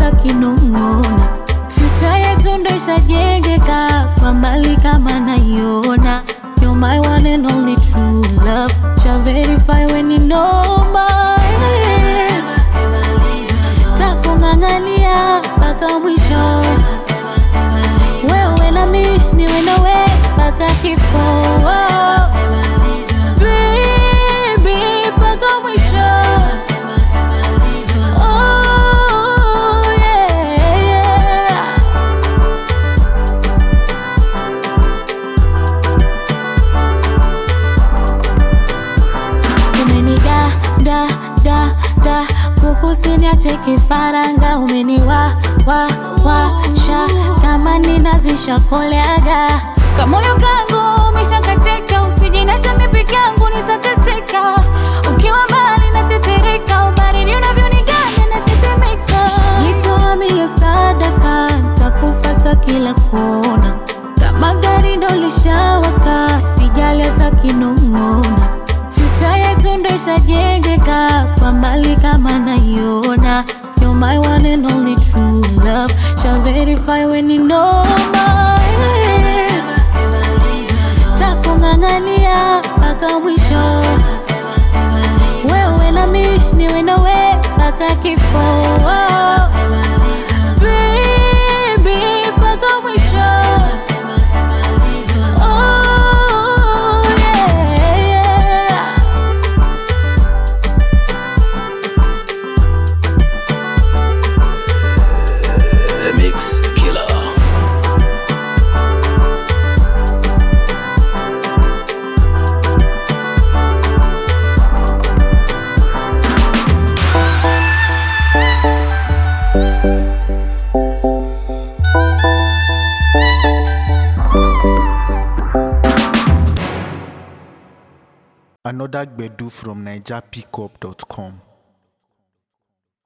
hata kinong'ona. Future yetu ndo ishajengeka kwa mbali kama naiona. You're my one and only true love. Shall verify when you know my takung'ang'ania mpaka mwisho. Wewe na mi niwe nawe mpaka kifo. Baby, mpaka mwisho. Oh, yeah, yeah. umeniga da da da kukusiniache kifaranga umeniwa wa wa sha kama ninazisha koleaga kamoyo kangu umeshakatika usijinacha mipiki yangu nitateseka ukiwa mbali natetereka ubaridi unavyoniganya natetemeka jitoa mie sadaka takufata kila kona kama gari ndo lishawaka sijali hata kinong'ona Future yetu ndo ishajengeka kwa mbali kama naiona. You're my one and only true love. Shall verify when you know my takung'ang'ania mpaka mwisho. Wewe na mi niwe nawe mpaka kifo. Baby, mpaka mwisho. Oh, yeah, yeah. The Mix Killer. Another Gbedu from NigerPickup.com.